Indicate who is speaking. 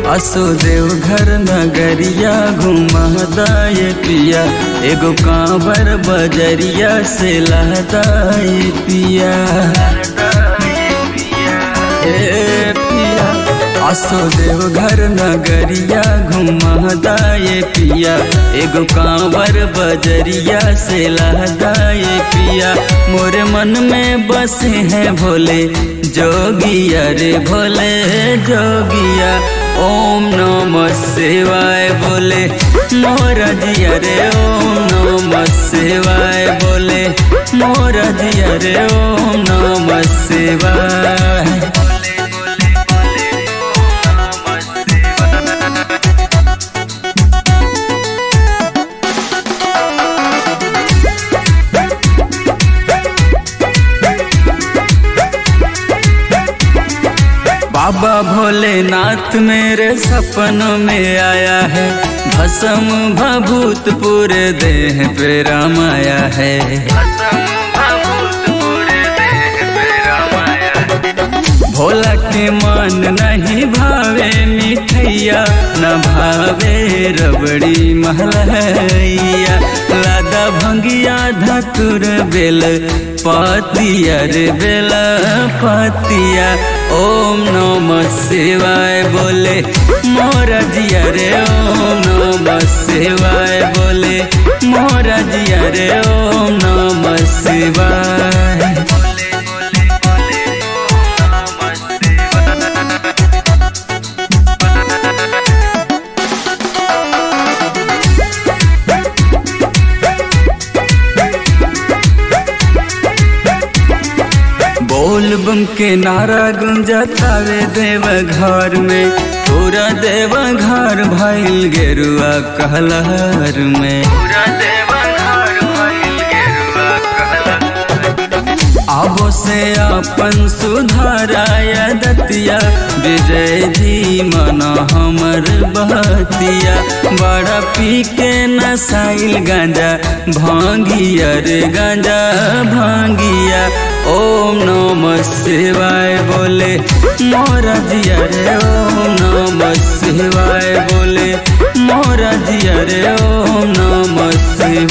Speaker 1: असुदेव घर नगरिया घुमदाए पिया एगो कांवर बजरिया से लहदाए पिया ए पिया असुदेव घर नगरिया घुमदाए पिया एगो कांवर बजरिया से लहदाए पिया मोरे मन में बसे हैं भोले जोगिया रे भोले जोगिया ओम नमः शिवाय बोले मोरा जिया रे ओम नमः शिवाय बोले मोरा जिया रे ओम नमः शिवाय बाबा भोलेनाथ मेरे सपनों में आया है भसम भभूत पूरे देह पे रामाया है भोला के मान नहीं भावे मिठैया न भावे रबड़ी महलैया लादा भंगिया धतुर बेल पातिया रे बेल पातिया ओम नमः शिवाय बोले मोरा जिया रे ओम नमः शिवाय बोले मोरा जिया रे ओम नमः शिवाय बोल बम के नारा गुंजतावे देव घर में पूरा देव घर भइल गेरुआ कहलहर में पूरा देव घर भइल गेरुआ आबो से अपन सुधाराया दतिया विजय जी मना हमर बहतिया बड़ा पी के नसाइल गांजा भांगिया रे गांजा भांगिया ओम नमः शिवाय बोले मोरा जिया रे ओम नमः शिवाय बोले मोरा जिया रे ओम नमः शिवाय